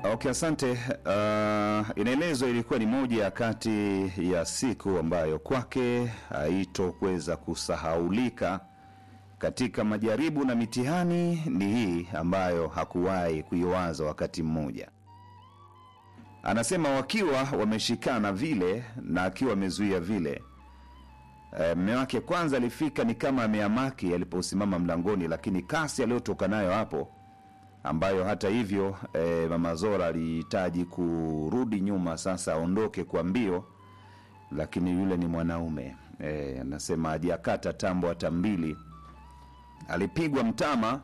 Okay, asante. Uh, inaelezwa ilikuwa ni moja ya kati ya siku ambayo kwake haitokuweza kusahaulika katika majaribu na mitihani. Ni hii ambayo hakuwahi kuiwaza wakati mmoja. Anasema wakiwa wameshikana vile na akiwa amezuia vile E, mme wake kwanza alifika ni kama ameamaki aliposimama mlangoni, lakini kasi aliyotoka nayo hapo, ambayo hata hivyo e, mama Zora alihitaji kurudi nyuma sasa aondoke kwa mbio, lakini yule ni mwanaume e, anasema hajakata tambo hata mbili, alipigwa mtama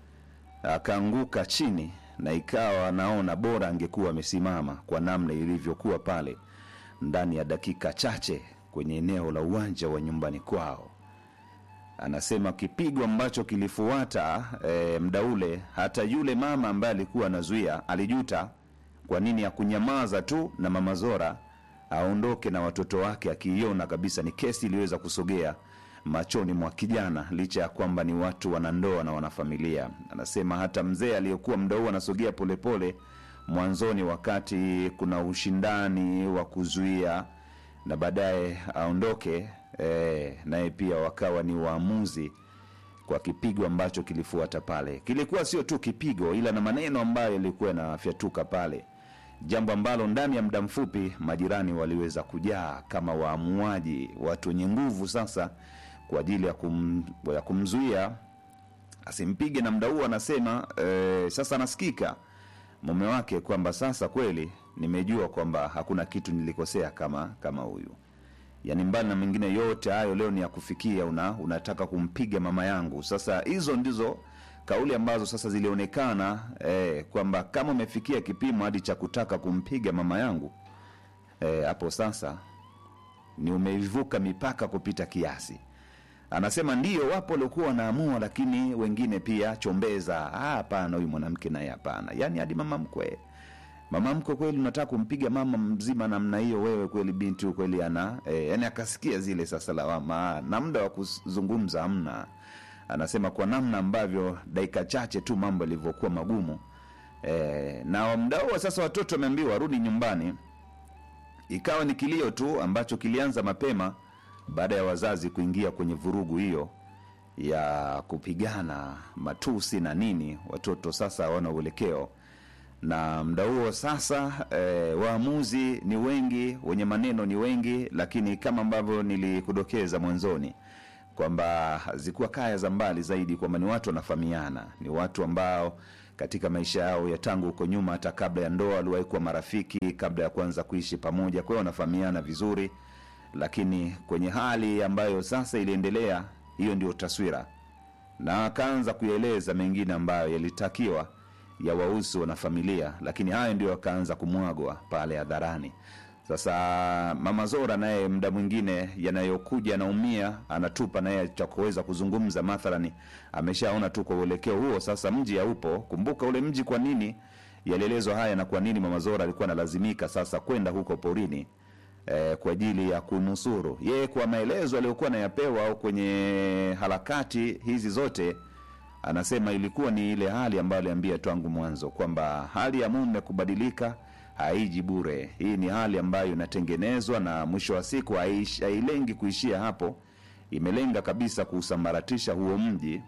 akaanguka chini, na ikawa anaona bora angekuwa amesimama kwa namna ilivyokuwa pale ndani ya dakika chache kwenye eneo la uwanja wa nyumbani kwao. Anasema kipigo ambacho kilifuata e, mda ule, hata yule mama ambaye alikuwa anazuia alijuta kwa nini hakunyamaza tu na mama Zora aondoke na watoto wake, akiiona kabisa ni kesi iliyoweza kusogea machoni mwa kijana, licha ya kwamba ni watu wanandoa na wanafamilia. Anasema hata mzee aliyekuwa mda huu anasogea polepole mwanzoni, wakati kuna ushindani wa kuzuia na baadaye aondoke e, naye pia wakawa ni waamuzi kwa kipigo ambacho kilifuata pale. Kilikuwa sio tu kipigo, ila na maneno ambayo yalikuwa yanafyatuka pale, jambo ambalo ndani ya muda mfupi majirani waliweza kujaa kama waamuaji, watu wenye nguvu sasa kwa ajili ya, kum, ya kumzuia asimpige. Na muda huo anasema e, sasa anasikika mume wake kwamba sasa kweli nimejua kwamba hakuna kitu nilikosea kama kama huyu yaani mbali na mengine yote hayo leo ni ya kufikia una, unataka kumpiga mama yangu sasa hizo ndizo kauli ambazo sasa zilionekana eh, kwamba kama umefikia kipimo hadi cha kutaka kumpiga mama yangu hapo eh, sasa ni umeivuka mipaka kupita kiasi anasema ndio wapo waliokuwa wanaamua lakini wengine pia chombeza hapana huyu mwanamke naye hapana yaani hadi mama mkwe mama mkwe kweli unataka kumpiga mama mzima namna hiyo wewe kweli binti huyu kweli ana e, yani akasikia zile sasa lawama na muda wa kuzungumza amna anasema kwa namna ambavyo dakika chache tu mambo yalivyokuwa magumu e, na muda huo sasa watoto wameambiwa warudi nyumbani ikawa ni kilio tu ambacho kilianza mapema baada ya wazazi kuingia kwenye vurugu hiyo ya kupigana matusi na nini watoto sasa hawana uelekeo na mda huo sasa e, waamuzi ni wengi wenye maneno ni wengi lakini kama ambavyo nilikudokeza mwanzoni kwamba zikuwa kaya za mbali zaidi kwamba ni watu wanafahamiana ni watu ambao katika maisha yao ya tangu huko nyuma hata kabla ya ndoa waliwahi kuwa marafiki kabla ya kuanza kuishi pamoja kwa hiyo wanafahamiana vizuri lakini kwenye hali ambayo sasa iliendelea hiyo ndio taswira na akaanza kuyaeleza mengine ambayo yalitakiwa ya wausi wanafamilia lakini hayo ndio akaanza kumwagwa pale hadharani sasa mama zora naye mda mwingine yanayokuja anaumia anatupa naye cha kuweza kuzungumza mathalani ameshaona tu kwa uelekeo huo sasa mji haupo kumbuka ule mji kwa nini yalielezwa haya na kwa nini mama zora alikuwa analazimika sasa kwenda huko porini eh, kwa ajili ya kunusuru yeye kwa maelezo aliyokuwa anayapewa au kwenye harakati hizi zote anasema ilikuwa ni ile hali ambayo aliambia tangu mwanzo kwamba hali ya mume kubadilika haiji bure hii ni hali ambayo inatengenezwa na mwisho wa siku haish- hailengi kuishia hapo imelenga kabisa kuusambaratisha huo mji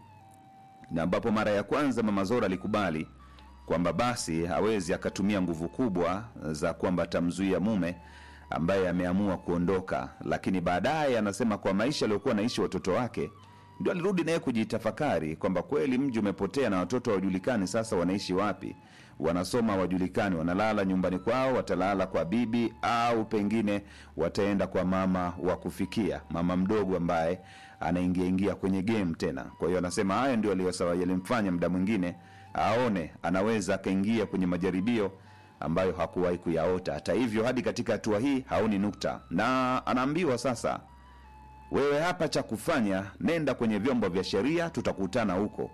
na ambapo mara ya kwanza mama zora alikubali kwamba basi hawezi akatumia nguvu kubwa za kwamba atamzuia mume ambaye ameamua kuondoka lakini baadaye anasema kwa maisha aliyokuwa naishi watoto wake ndio alirudi naye kujitafakari kwamba kweli mji umepotea na watoto hawajulikani sasa wanaishi wapi wanasoma hawajulikani wanalala nyumbani kwao watalala kwa bibi au pengine wataenda kwa mama wa kufikia mama mdogo ambaye anaingia ingia kwenye game tena kwa hiyo anasema haya ndio aliyosawa yalimfanya mda mwingine aone anaweza akaingia kwenye majaribio ambayo hakuwahi kuyaota hata hivyo hadi katika hatua hii haoni nukta na anaambiwa sasa wewe hapa cha kufanya nenda kwenye vyombo vya sheria tutakutana huko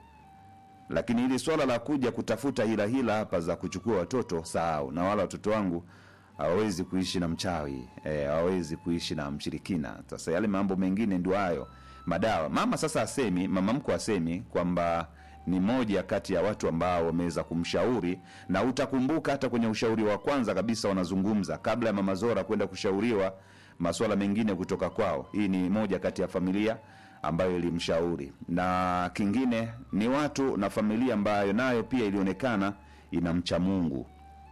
lakini hili swala la kuja kutafuta hila hila hapa za kuchukua watoto sahau na wala watoto wangu hawawezi kuishi na mchawi eh, hawawezi kuishi na mshirikina sasa yale mambo mengine ndio hayo madawa mama sasa asemi mama mko asemi kwamba ni moja kati ya watu ambao wameweza kumshauri, na utakumbuka hata kwenye ushauri wa kwanza kabisa wanazungumza kabla ya Mama Zora kwenda kushauriwa masuala mengine kutoka kwao. Hii ni moja kati ya familia ambayo ilimshauri, na kingine ni watu na familia ambayo nayo pia ilionekana inamcha Mungu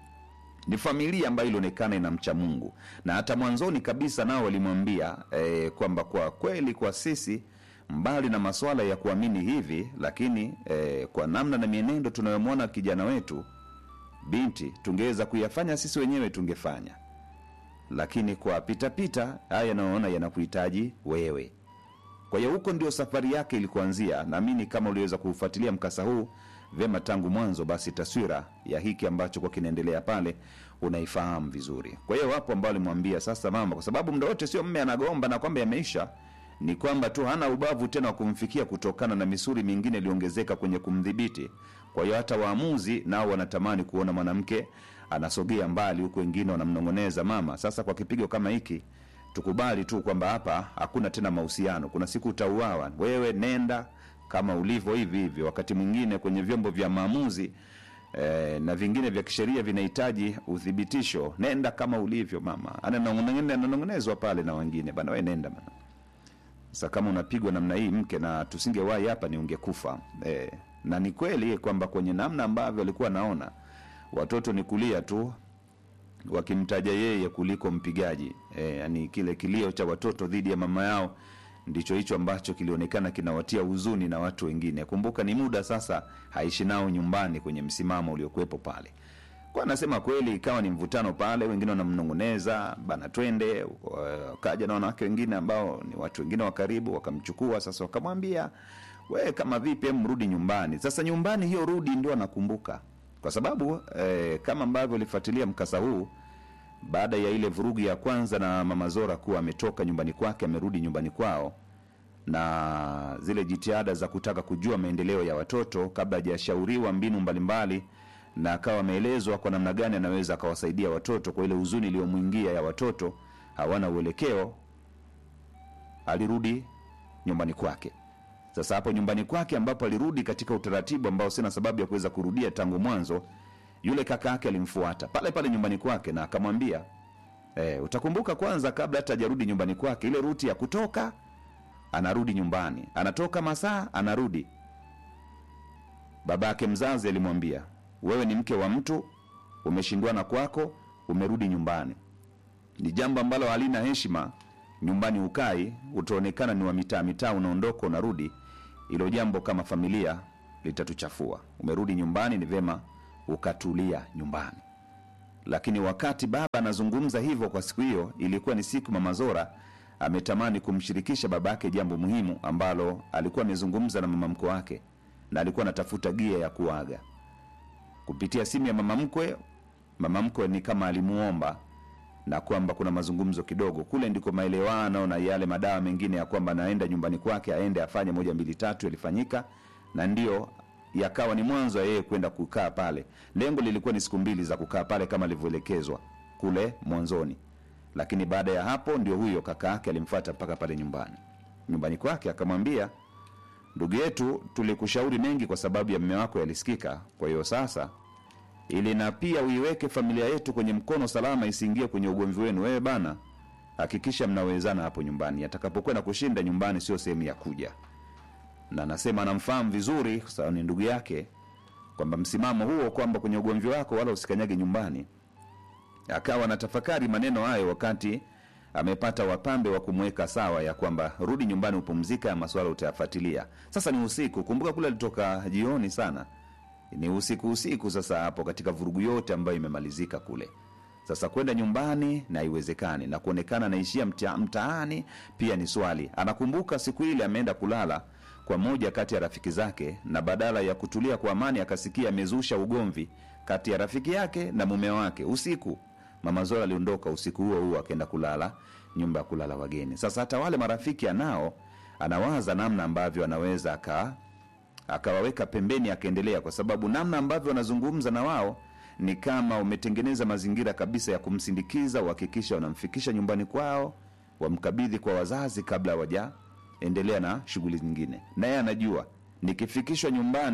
ni familia ambayo ilionekana inamcha Mungu, na hata mwanzoni kabisa nao walimwambia eh, kwamba kwa kweli kwa sisi mbali na masuala ya kuamini hivi, lakini eh, kwa namna na mienendo tunayomwona kijana wetu binti, tungeweza kuyafanya sisi wenyewe tungefanya, lakini kwa pitapita haya yanayoona yanakuhitaji wewe. Kwa hiyo huko ndio safari yake ilikuanzia. Naamini kama uliweza kufuatilia mkasa huu vyema tangu mwanzo, basi taswira ya hiki ambacho kwa kinaendelea pale unaifahamu vizuri. Kwa hiyo wapo ambao walimwambia sasa, mama, kwa sababu muda wote sio mme anagomba na kwamba yameisha, ni kwamba tu hana ubavu tena wa kumfikia kutokana na misuri mingine iliongezeka kwenye kumdhibiti. Kwa hiyo hata waamuzi nao wanatamani kuona mwanamke anasogea mbali, huku wengine wanamnong'oneza mama, sasa kwa kipigo kama hiki tukubali tu kwamba hapa hakuna tena mahusiano, kuna siku utauawa, wewe nenda kama ulivyo hivi hivi. Wakati mwingine kwenye vyombo vya maamuzi eh, na vingine vya kisheria vinahitaji uthibitisho, nenda kama ulivyo mama. Ananong'one- Ananong'onezwa pale na wengine, bana we nenda bana. Sasa kama unapigwa namna hii mke, na tusingewahi hapa, ni ungekufa eh, na ni kweli kwamba kwenye namna ambavyo alikuwa naona watoto ni kulia tu wakimtaja yeye kuliko mpigaji e, yani kile kilio cha watoto dhidi ya mama yao ndicho hicho ambacho kilionekana kinawatia huzuni na watu wengine. Kumbuka ni muda sasa haishi nao nyumbani kwenye msimamo uliokuwepo pale. Kwa anasema kweli, ikawa ni mvutano pale, wengine wanamnong'oneza bana, twende. Kaja na wanawake wengine ambao ni watu wengine wa karibu, wakamchukua sasa, wakamwambia we, kama vipi, hem, mrudi nyumbani. Sasa nyumbani hiyo rudi ndio anakumbuka kwa sababu eh, kama ambavyo alifuatilia mkasa huu baada ya ile vurugu ya kwanza na mama Zora kuwa ametoka nyumbani kwake amerudi nyumbani kwao, na zile jitihada za kutaka kujua maendeleo ya watoto kabla hajashauriwa mbinu mbalimbali, na akawa ameelezwa kwa namna gani anaweza akawasaidia watoto kwa ile huzuni iliyomwingia ya watoto hawana uelekeo, alirudi nyumbani kwake. Sasa hapo nyumbani kwake ambapo alirudi katika utaratibu ambao sina sababu ya kuweza kurudia tangu mwanzo, yule kaka yake alimfuata pale pale nyumbani kwake na akamwambia e, utakumbuka kwanza, kabla hata hajarudi nyumbani kwake, ile ruti ya kutoka anarudi nyumbani, anatoka masaa anarudi. Babake mzazi alimwambia, wewe ni mke wa mtu, umeshindwana kwako, umerudi nyumbani. Ni jambo ambalo halina heshima nyumbani ukai, utaonekana ni wa mitaa mitaa, unaondoka unarudi. Hilo jambo kama familia litatuchafua. Umerudi nyumbani, ni vema ukatulia nyumbani. Lakini wakati baba anazungumza hivyo kwa siku hiyo, ilikuwa ni siku mama Zora ametamani kumshirikisha baba yake jambo muhimu ambalo alikuwa amezungumza na mama mkwe wake, na alikuwa anatafuta gia ya kuaga kupitia simu ya mama mkwe. Mama mkwe ni kama alimuomba na kwamba kuna mazungumzo kidogo kule, ndiko maelewano na yale madawa mengine ya kwamba naenda nyumbani kwake aende afanye moja mbili tatu yalifanyika, na ndio yakawa ni mwanzo wa yeye kwenda kukaa pale. Lengo lilikuwa ni siku mbili za kukaa pale kama alivyoelekezwa kule mwanzoni, lakini baada ya hapo ndio huyo kaka yake alimfuata mpaka pale nyumbani nyumbani kwake, akamwambia ndugu yetu, tulikushauri mengi kwa sababu ya mme wako yalisikika. Kwa hiyo sasa ili na pia uiweke familia yetu kwenye mkono salama, isiingie kwenye ugomvi wenu. Wewe bana, hakikisha mnawezana hapo nyumbani. Atakapokuwa na kushinda nyumbani, sio sehemu ya kuja. Na anasema anamfahamu vizuri, kwa sababu ni ndugu yake, kwamba msimamo huo kwamba kwenye ugomvi wako wala usikanyage nyumbani. Akawa anatafakari maneno hayo wakati amepata wapambe wa kumweka sawa, ya kwamba rudi nyumbani upumzika, ya maswala utayafuatilia. Sasa ni usiku, kumbuka kule alitoka jioni sana ni usiku usiku. Sasa hapo katika vurugu yote ambayo imemalizika kule, sasa kwenda nyumbani na haiwezekani, na kuonekana anaishia mta, mtaani pia ni swali. Anakumbuka siku ile ameenda kulala kwa moja kati ya rafiki zake, na badala ya kutulia kwa amani akasikia amezusha ugomvi kati ya rafiki yake na mume wake usiku. Mama Zora aliondoka usiku huo huo akaenda kulala nyumba ya kulala wageni. Sasa hata wale marafiki anao, anawaza namna ambavyo anaweza aka akawaweka pembeni, akaendelea, kwa sababu namna ambavyo wanazungumza na wao ni kama umetengeneza mazingira kabisa ya kumsindikiza, uhakikisha wanamfikisha nyumbani kwao, wamkabidhi kwa wazazi kabla hawajaendelea na shughuli nyingine. Naye anajua nikifikishwa nyumbani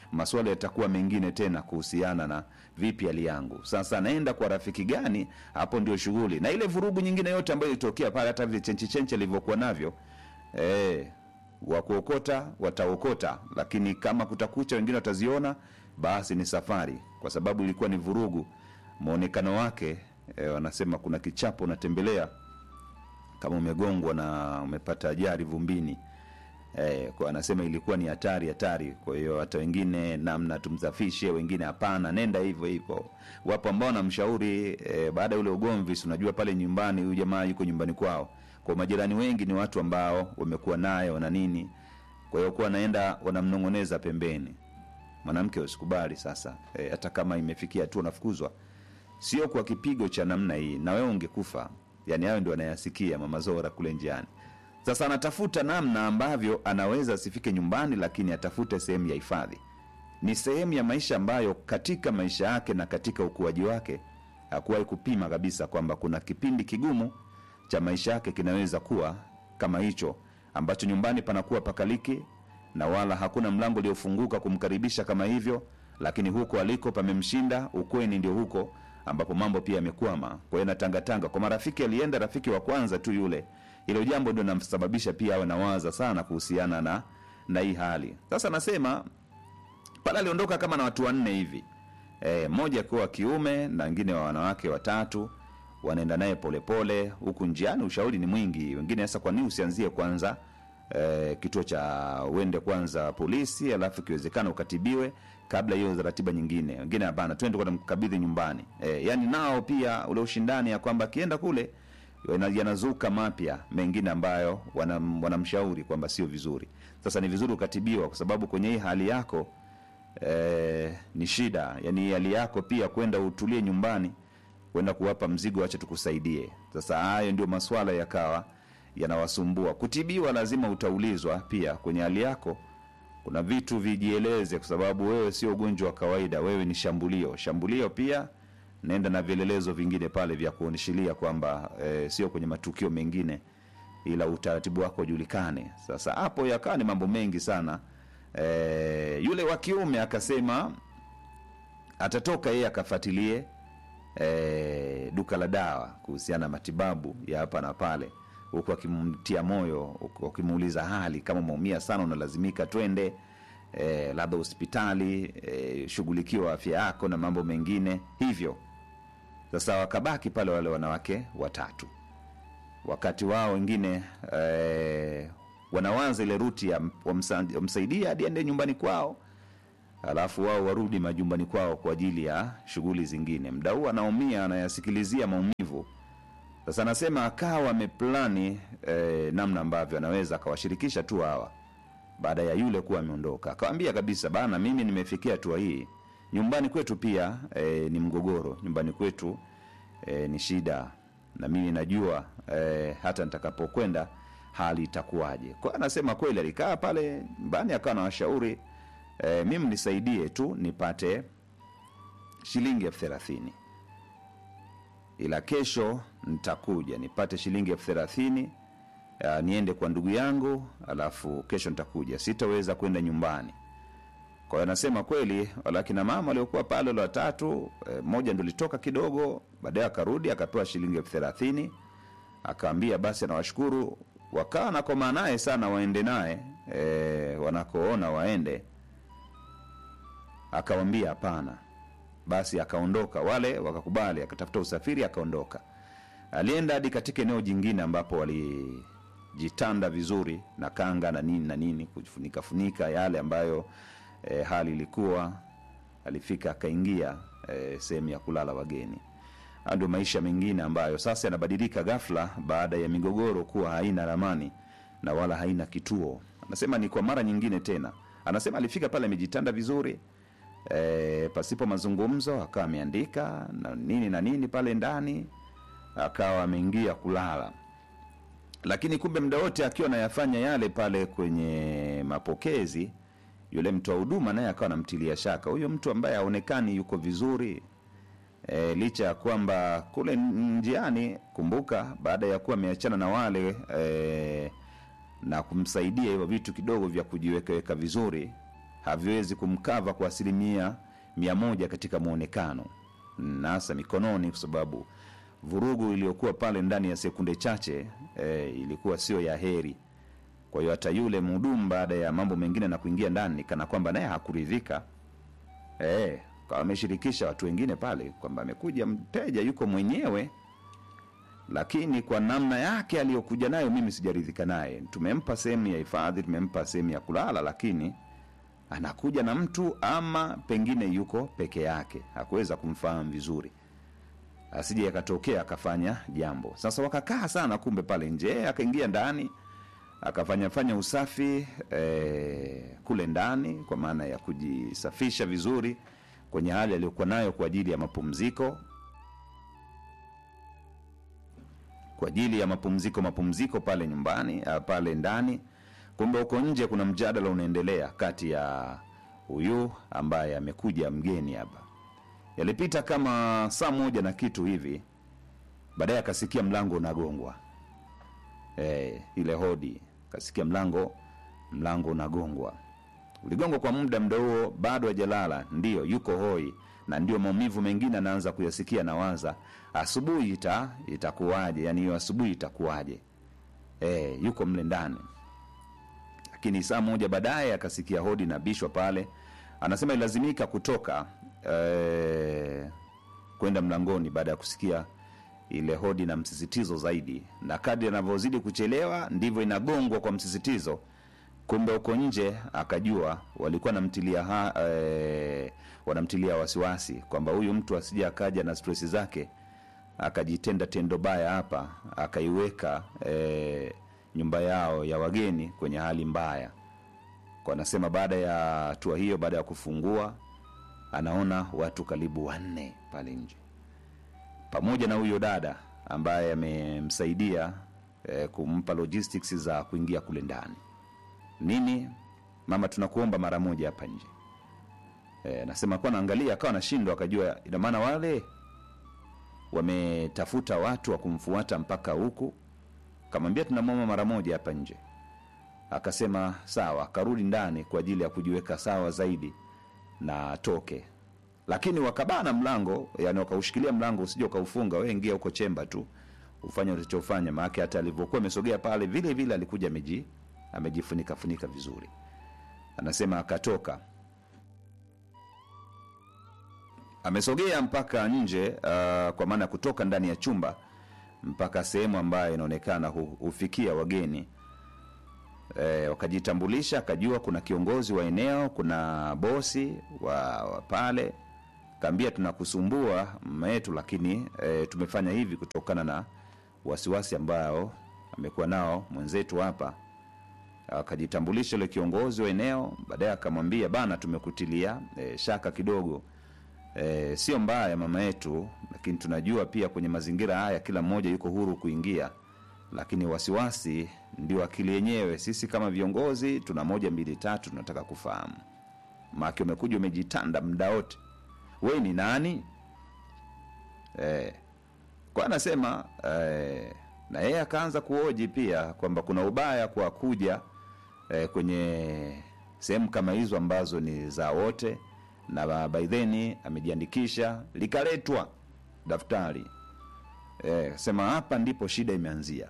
maswali yatakuwa mengine tena kuhusiana na vipi hali yangu sasa naenda kwa rafiki gani hapo ndio shughuli na ile vurugu nyingine yote ambayo ilitokea pale hata vile chenchi chenchi alivyokuwa navyo eh, wa kuokota wataokota lakini kama kutakucha wengine wataziona basi ni safari kwa sababu ilikuwa ni vurugu mwonekano wake eh, wanasema kuna kichapo unatembelea kama umegongwa na umepata ajali vumbini eh, kwa anasema ilikuwa ni hatari hatari kwa hiyo hata wengine namna tumsafishe wengine hapana nenda hivyo hivyo wapo ambao namshauri eh, baada ya ule ugomvi si unajua pale nyumbani huyu jamaa yuko nyumbani kwao kwa majirani wengi ni watu ambao wamekuwa naye wana nini kwa hiyo kuwa naenda wanamnong'oneza pembeni mwanamke usikubali sasa eh, hata kama imefikia tu unafukuzwa sio kwa kipigo cha namna hii na wewe ungekufa yani hayo ndio anayasikia mama zora kule njiani sasa anatafuta namna ambavyo anaweza asifike nyumbani lakini atafute sehemu ya hifadhi ni sehemu ya maisha ambayo katika maisha yake na katika ukuaji wake hakuwahi kupima kabisa kwamba kuna kipindi kigumu cha maisha yake kinaweza kuwa kama hicho ambacho nyumbani panakuwa pakaliki na wala hakuna mlango uliofunguka kumkaribisha kama hivyo lakini huko aliko pamemshinda ukweni ndio huko ambapo mambo pia yamekwama kwa hiyo natangatanga kwa marafiki alienda rafiki wa kwanza tu yule hilo jambo ndio namsababisha pia awe nawaza sana kuhusiana na na hii hali sasa nasema pale aliondoka kama na watu wanne hivi e, mmoja akiwa wa kiume na wengine wa wanawake watatu wanaenda naye polepole huku njiani ushauri ni mwingi wengine sasa kwa nini usianzie kwanza e, kituo cha uende kwanza polisi alafu ikiwezekana ukatibiwe kabla hiyo ratiba nyingine wengine hapana twende kwenda mkabidhi nyumbani e, yani nao pia ule ushindani ya kwamba akienda kule yana- yanazuka mapya mengine ambayo wanam- wanamshauri kwamba sio vizuri sasa ni vizuri ukatibiwa kwa sababu kwenye hii hali yako eh, ni shida yani hii hali yako pia kwenda utulie nyumbani kwenda kuwapa mzigo wacha tukusaidie sasa hayo ndio maswala yakawa yanawasumbua kutibiwa lazima utaulizwa pia kwenye hali yako kuna vitu vijieleze kwa sababu wewe sio ugonjwa wa kawaida wewe ni shambulio shambulio pia naenda na vielelezo vingine pale vya kuonyeshilia kwamba e, sio kwenye matukio mengine ila utaratibu wako ujulikane sasa hapo yakawa ni mambo mengi sana e, yule wa kiume akasema atatoka yeye akafuatilie e, duka la dawa kuhusiana na matibabu ya hapa na pale huku akimtia moyo huku akimuuliza hali kama umeumia sana unalazimika twende e, labda hospitali e, shughulikiwa afya yako na mambo mengine hivyo sasa wakabaki pale wale wanawake watatu wakati wao wengine e, wanawanza ile ruti ya wamsa- wamsaidia hadi ende nyumbani kwao alafu wao warudi majumbani kwao kwa ajili ya shughuli zingine mda huu anaumia anayasikilizia maumivu sasa anasema akawa ameplani eh, namna ambavyo anaweza akawashirikisha tu hawa baada ya yule kuwa ameondoka akawambia kabisa bana mimi nimefikia hatua hii nyumbani kwetu pia eh, ni mgogoro nyumbani kwetu eh, ni shida na mimi najua eh, hata nitakapokwenda hali itakuwaje kwa hiyo anasema kweli alikaa pale nyumbani akawa na washauri eh, mimi nisaidie tu nipate shilingi elfu thelathini ila kesho nitakuja nipate shilingi elfu thelathini uh, niende kwa ndugu yangu alafu kesho nitakuja sitaweza kwenda nyumbani kwa hiyo anasema kweli wala kina mama waliokuwa pale wale watatu eh, mmoja ndo litoka kidogo baadaye akarudi akapewa shilingi elfu thelathini akaambia basi anawashukuru wakawa nakomaa naye sana waende naye eh, wanakoona waende akawambia hapana basi akaondoka wale wakakubali akatafuta usafiri akaondoka alienda hadi katika eneo jingine ambapo walijitanda vizuri na kanga na nini na nini kufunika funika yale ambayo e, hali ilikuwa alifika akaingia e, sehemu ya kulala wageni Haya ndio maisha mengine ambayo sasa yanabadilika ghafla baada ya migogoro kuwa haina ramani na wala haina kituo anasema ni kwa mara nyingine tena anasema alifika pale amejitanda vizuri e, pasipo mazungumzo akawa ameandika na nini na nini pale ndani akawa ameingia kulala lakini kumbe muda wote akiwa anayafanya yale pale kwenye mapokezi yule mtu wa huduma naye akawa anamtilia shaka huyo mtu ambaye haonekani yuko vizuri e, licha ya kwamba kule njiani kumbuka baada ya kuwa ameachana na wale e, na kumsaidia hivyo vitu kidogo vya kujiwekaweka vizuri haviwezi kumkava kwa asilimia mia moja katika mwonekano na hasa mikononi, kwa sababu vurugu iliyokuwa pale ndani ya sekunde chache e, ilikuwa sio ya heri. Kwa hiyo hata yule mhudumu baada ya mambo mengine na kuingia ndani, kana kwamba naye hakuridhika e, kawa ameshirikisha watu wengine pale kwamba amekuja mteja yuko mwenyewe lakini kwa namna yake aliyokuja nayo mimi sijaridhika naye. Tumempa sehemu ya hifadhi, tumempa sehemu ya kulala, lakini anakuja na mtu ama pengine yuko peke yake, hakuweza kumfahamu vizuri, asije akatokea akafanya jambo. Sasa wakakaa sana, kumbe pale nje, akaingia ndani akafanya fanya usafi eh, kule ndani, kwa maana ya kujisafisha vizuri kwenye hali aliyokuwa nayo kwa ajili ya mapumziko kwa ajili ya mapumziko mapumziko pale nyumbani uh, pale ndani. Kumbe huko nje kuna mjadala unaendelea kati ya huyu ambaye amekuja mgeni hapa. Yalipita kama saa moja na kitu hivi, baadaye akasikia mlango unagongwa. E, ile hodi, akasikia mlango mlango unagongwa. Uligongwa kwa muda, muda huo bado hajalala, ndiyo yuko hoi na ndio maumivu mengine anaanza kuyasikia, nawaza asubuhi ita itakuwaje? Yani hiyo asubuhi itakuwaje? E, yuko mle ndani. Lakini saa moja baadaye akasikia hodi na bishwa pale, anasema ilazimika kutoka e, kwenda mlangoni baada ya kusikia ile hodi na msisitizo zaidi, na kadri anavyozidi kuchelewa ndivyo inagongwa kwa msisitizo. Kumbe huko nje akajua walikuwa namtilia ha, e, wanamtilia wasiwasi kwamba huyu mtu asije akaja na stresi zake akajitenda tendo baya hapa akaiweka e, nyumba yao ya wageni kwenye hali mbaya. Kwa anasema baada ya hatua hiyo, baada ya kufungua, anaona watu karibu wanne pale nje, pamoja na huyo dada ambaye amemsaidia e, kumpa logistics za kuingia kule ndani. Nini mama, tunakuomba mara moja hapa nje. E, nasema kuwa naangalia, akawa nashindwa, akajua ina maana wale wametafuta watu wa kumfuata mpaka huku. Kamwambia tunamwomba mara moja hapa nje. Akasema sawa, akarudi ndani kwa ajili ya kujiweka sawa zaidi na atoke, lakini wakabana mlango, yani wakaushikilia mlango usije ukaufunga, wewe ingia huko chemba tu ufanye ulichofanya. Maana hata alivyokuwa amesogea pale, vile vile alikuja ameji amejifunika funika vizuri. Anasema akatoka amesogea mpaka nje uh, kwa maana ya kutoka ndani ya chumba mpaka sehemu ambayo inaonekana hu- hufikia wageni e, wakajitambulisha, akajua kuna kiongozi wa eneo, kuna bosi wa, wa pale. Kaambia tunakusumbua mama yetu, lakini e, tumefanya hivi kutokana na wasiwasi ambao amekuwa nao mwenzetu hapa. Akajitambulisha yule kiongozi wa eneo, baadaye akamwambia bana, tumekutilia e, shaka kidogo e, sio mbaya mama yetu, lakini tunajua pia kwenye mazingira haya kila mmoja yuko huru kuingia, lakini wasiwasi ndio akili yenyewe. Sisi kama viongozi tuna moja mbili tatu tunataka kufahamu, maake umekuja umejitanda muda wote, we ni nani? E, kwa anasema e, na yeye akaanza kuoji pia kwamba kuna ubaya kwa kuja e, kwenye sehemu kama hizo ambazo ni za wote na by then amejiandikisha likaletwa daftari e, sema hapa ndipo shida imeanzia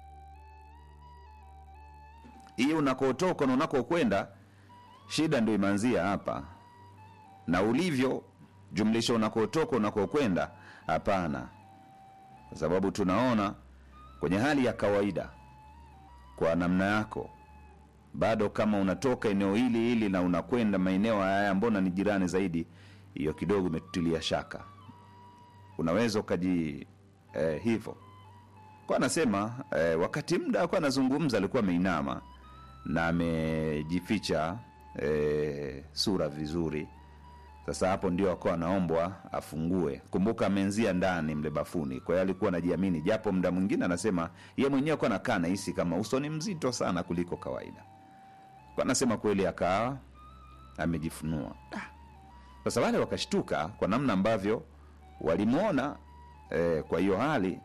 hii unakotoka na unakokwenda shida ndio imeanzia hapa na ulivyo jumlisha unakotoka unakokwenda hapana kwa sababu tunaona kwenye hali ya kawaida kwa namna yako bado kama unatoka eneo hili hili na unakwenda maeneo haya mbona ni jirani zaidi hiyo kidogo imetutilia shaka unaweza ukaji eh, hivyo kwa anasema eh, wakati muda akuwa anazungumza alikuwa ameinama na amejificha eh, sura vizuri sasa hapo ndio akawa anaombwa afungue kumbuka ameenzia ndani mle bafuni kwa hiyo alikuwa anajiamini japo muda mwingine anasema ye mwenyewe akuwa nakaa nahisi kama uso ni mzito sana kuliko kawaida kwa anasema kweli akawa amejifunua Ah. sasa wale wakashtuka kwa namna ambavyo walimwona eh, kwa hiyo hali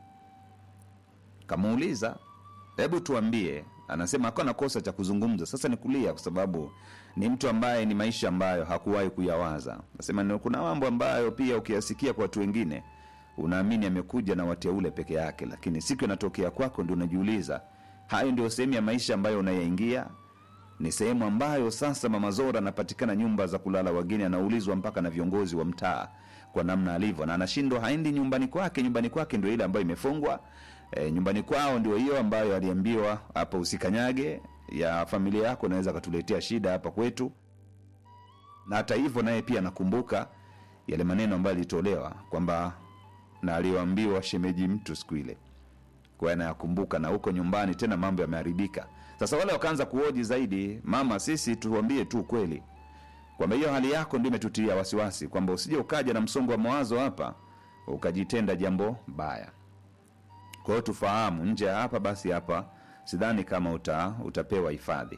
kamuuliza hebu tuambie anasema akawa na kosa cha kuzungumza sasa ni kulia kwa sababu ni mtu ambaye ni maisha ambayo hakuwahi kuyawaza. Nasema ni- kuna mambo ambayo pia ukiyasikia kwa watu wengine unaamini amekuja na wateule peke yake, lakini siku inatokea kwako ndio unajiuliza, hayo ndio sehemu ya maisha ambayo unayaingia ni sehemu ambayo sasa Mama Zora anapatikana nyumba za kulala wageni, anaulizwa mpaka na viongozi wa mtaa kwa namna alivyo, na anashindwa, haendi nyumbani kwake. Nyumbani kwake ndio ile ambayo imefungwa. E, nyumbani kwao ndio hiyo ambayo aliambiwa hapa usikanyage, ya familia yako inaweza katuletea shida hapa kwetu. Na hata hivyo naye pia anakumbuka yale maneno ambayo alitolewa kwamba na aliyoambiwa shemeji mtu siku ile kwa hiyo anayakumbuka na huko nyumbani tena mambo yameharibika. Sasa wale wakaanza kuoji zaidi, mama, sisi tuambie tu ukweli kwamba hiyo hali yako ndio imetutia wasiwasi, kwamba usije ukaja na msongo wa mawazo hapa ukajitenda jambo baya. Kwa hiyo tufahamu, nje ya hapa basi hapa sidhani kama uta, utapewa hifadhi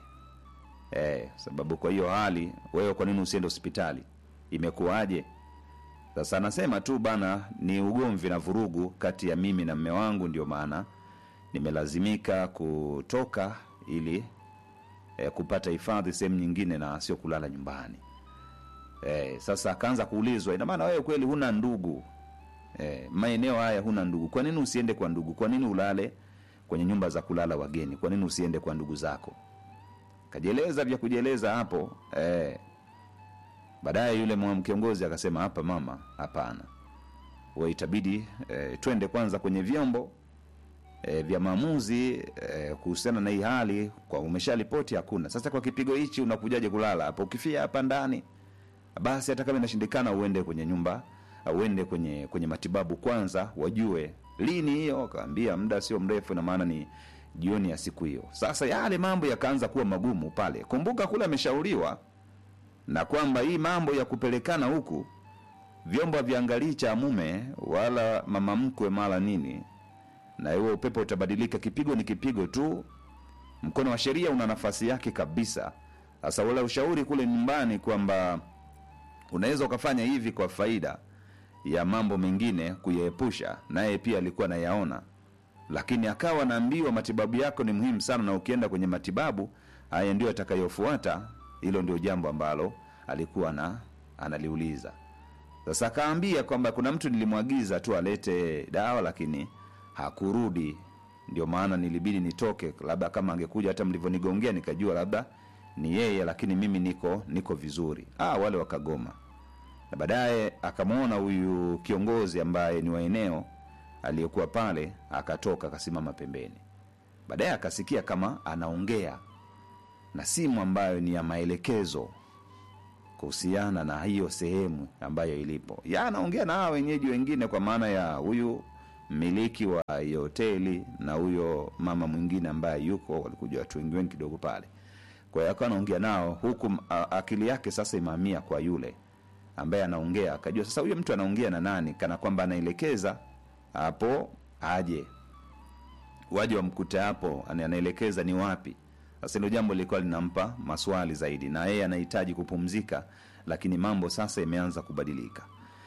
eh, sababu kwa hiyo hali wewe, kwa nini usiende hospitali? Imekuwaje? Sasa anasema tu bana, ni ugomvi na vurugu kati ya mimi na mme wangu, ndio maana nimelazimika kutoka ili eh, kupata hifadhi sehemu nyingine na sio kulala nyumbani. Eh, sasa akaanza kuulizwa, ina maana wewe kweli huna ndugu eh, maeneo haya huna ndugu? Kwa nini usiende kwa ndugu? Kwa nini ulale kwenye nyumba za kulala wageni? Kwa nini usiende kwa ndugu zako? Kajieleza vya kujieleza hapo eh, Baadaye yule mwa- kiongozi akasema, hapa mama, hapana, we itabidi e, twende kwanza kwenye vyombo e, vya maamuzi e, kuhusiana na hii hali, kwa umesharipoti hakuna. Sasa kwa kipigo hichi unakujaje kulala hapa? Ukifia hapa ndani, basi hata kama inashindikana uende kwenye nyumba au uende kwenye kwenye matibabu kwanza, wajue lini hiyo. Akaambia muda sio mrefu, na maana ni jioni ya siku hiyo. Sasa yale mambo yakaanza kuwa magumu pale. Kumbuka kule ameshauriwa na kwamba hii mambo ya kupelekana huku vyombo haviangalii cha mume wala mama mkwe mara nini, na huo upepo utabadilika. Kipigo ni kipigo tu, mkono wa sheria una nafasi yake kabisa. Sasa wala ushauri kule nyumbani kwamba unaweza ukafanya hivi kwa faida ya mambo mengine kuyaepusha, naye pia alikuwa anayaona, lakini akawa anaambiwa matibabu yako ni muhimu sana, na ukienda kwenye matibabu haya ndio atakayofuata. Hilo ndio jambo ambalo alikuwa na analiuliza. Sasa akaambia kwamba kuna mtu nilimwagiza tu alete dawa, lakini hakurudi, ndio maana nilibidi nitoke. Labda kama angekuja hata mlivyonigongea nikajua labda ni yeye, lakini mimi niko niko vizuri. Ah, wale wakagoma, na baadaye akamwona huyu kiongozi ambaye ni wa eneo aliyekuwa pale, akatoka akasimama pembeni. Baadaye akasikia kama anaongea na simu ambayo ni ya maelekezo kuhusiana na hiyo sehemu ambayo ilipo. Ya anaongea na hawa wenyeji wengine, kwa maana ya huyu mmiliki wa hiyo hoteli na huyo mama mwingine ambaye yuko, walikuja watu wengi wengi kidogo pale. Kwa hiyo akawa anaongea nao huku a- akili yake sasa imehamia kwa yule ambaye anaongea, akajua sasa huyo mtu anaongea na nani, kana kwamba anaelekeza hapo aje waje wamkute hapo, ana- anaelekeza ni wapi. Sasa hilo jambo lilikuwa linampa maswali zaidi, na yeye anahitaji kupumzika, lakini mambo sasa yameanza kubadilika.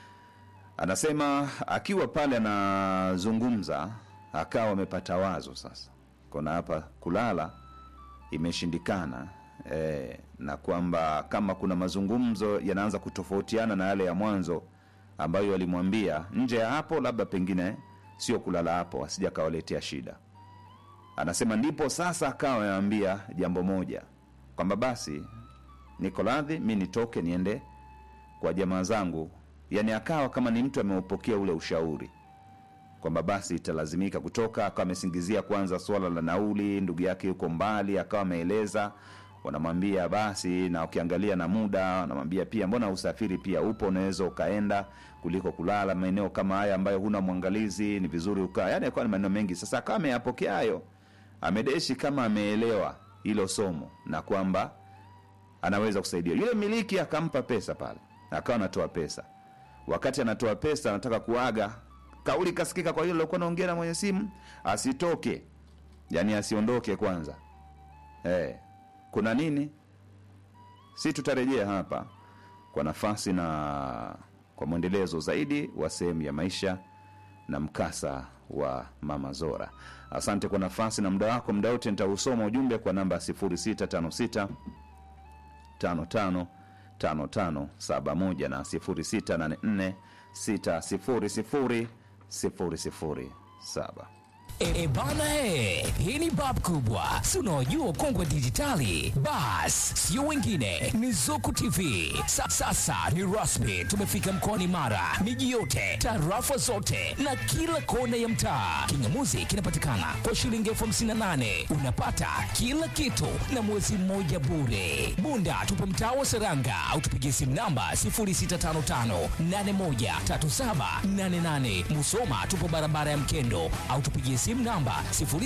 Anasema akiwa pale anazungumza, akawa amepata wazo sasa, kona hapa kulala imeshindikana e, na kwamba kama kuna mazungumzo yanaanza kutofautiana na yale ya mwanzo ambayo alimwambia nje ya hapo, labda pengine sio kulala hapo, asija akawaletea shida. Anasema ndipo sasa akawa ameambia jambo moja kwamba basi niko radhi mi nitoke niende kwa jamaa zangu, yani akawa kama ni mtu ameupokea ule ushauri kwamba basi italazimika kutoka. Akawa amesingizia kwanza swala la nauli, ndugu yake yuko mbali, akawa ameeleza wanamwambia basi, na ukiangalia na muda wanamwambia pia, mbona usafiri pia upo, unaweza ukaenda kuliko kulala maeneo kama haya ambayo huna mwangalizi, ni vizuri ukaa. Yani akawa ni maneno mengi. Sasa akawa ameyapokea hayo, amedeshi kama ameelewa hilo somo na kwamba anaweza kusaidia. Yule mmiliki akampa pesa pale, akawa anatoa pesa. Wakati anatoa pesa, anataka kuaga, kauli kasikika kwa yule alikuwa anaongea na mwenye simu, asitoke, yani asiondoke kwanza. Eh, kuna nini? Si tutarejea hapa kwa nafasi na kwa mwendelezo zaidi wa sehemu ya maisha na mkasa wa Mama Zora. Asante kwa nafasi na muda wako. Muda wote nitausoma ujumbe kwa namba 0656 55 5571 na 0684 600 007. E bana e, hii ni bab kubwa, si unaojua kongwe dijitali. Bas, sio wengine, ni Zuku TV. Sa, sasa ni rasmi, tumefika mkoani Mara, miji yote, tarafa zote na kila kona ya mtaa. Kingamuzi kinapatikana kwa shilingi elfu hamsini na nane unapata kila kitu na mwezi mmoja bure. Bunda tupo mtaa wa Seranga au tupigie simu namba 0655813788. Musoma tupo barabara ya Mkendo au tupigie simu namba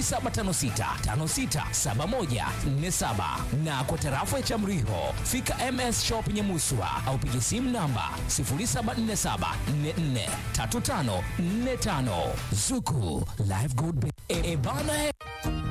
0756567147 na kwa tarafa ya Chamriho fika MS Shop Nyamuswa au pigie simu namba 0747443545 Zuku Live Good Bay. E, e bana e.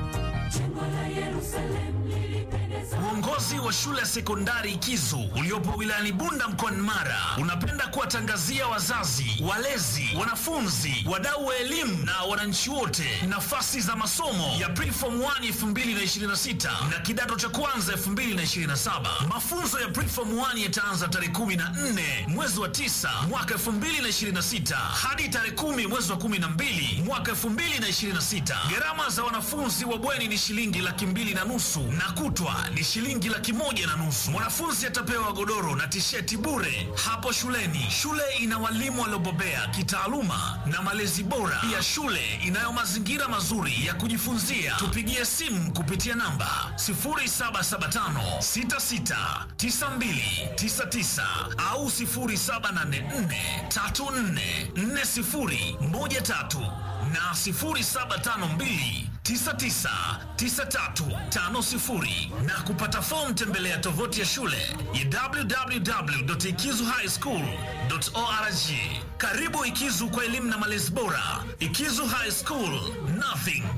Uongozi wa shule ya sekondari Kizu uliopo wilayani Bunda mkoani Mara unapenda kuwatangazia wazazi, walezi, wanafunzi, wadau wa elimu na wananchi wote nafasi za masomo ya Preform 1 2026 na kidato cha kwanza 2027. Mafunzo ya Preform 1 yataanza tarehe 14 mwezi wa 9 mwaka 2026 hadi tarehe 10 mwezi wa 12 mwaka 2026. Gharama za wanafunzi wa bweni ni shilingi laki mbili na nusu na kutwa ni shilingi laki moja na nusu. Mwanafunzi atapewa godoro na tisheti bure hapo shuleni. Shule ina walimu waliobobea kitaaluma na malezi bora. Pia shule inayo mazingira mazuri ya kujifunzia. Tupigie simu kupitia namba 0775669299 au 0784344013 na 0752 999350 na kupata fomu tembelea tovuti ya shule ya www.ikizuhighschool.org. Karibu Ikizu kwa elimu na malezi bora. Ikizu High School, nothing